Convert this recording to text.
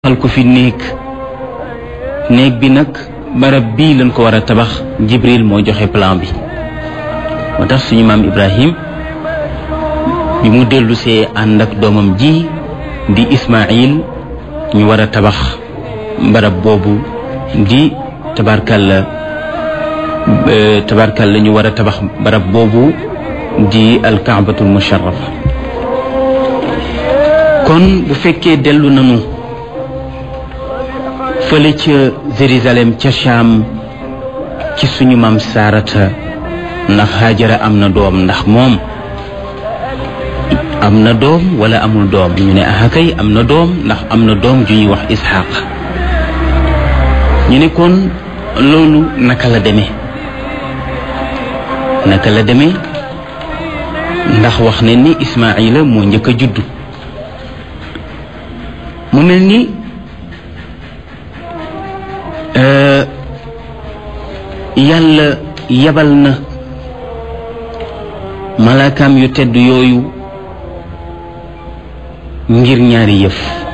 xal ko fi néeg néeg bi nag barab bii lañ ko war a tabax jibril moo joxe plan bi moo tax suñu maam ibrahim bi mu dellusee ànd ak doomam ji di ismail ñu war a tabax barab boobu di tabarkalla tabarkalla ñu war a tabax barab boobu di alkaabatul musharrafa kon bu fekkee dellu nanu fële ca Jérusalem ca Cham ci suñu maam Saarata ndax Haajara am na doom ndax moom am na doom wala amul doom ñu ne ah kay am na doom ndax am na doom ju ñuy wax Isxaaq ñu ne kon loolu naka la demee naka la demee ndax wax ne ni Ismaayila moo njëkk a juddu mu mel ni yàlla yabal na malaakaam yu tedd yooyu ngir ñaari yëf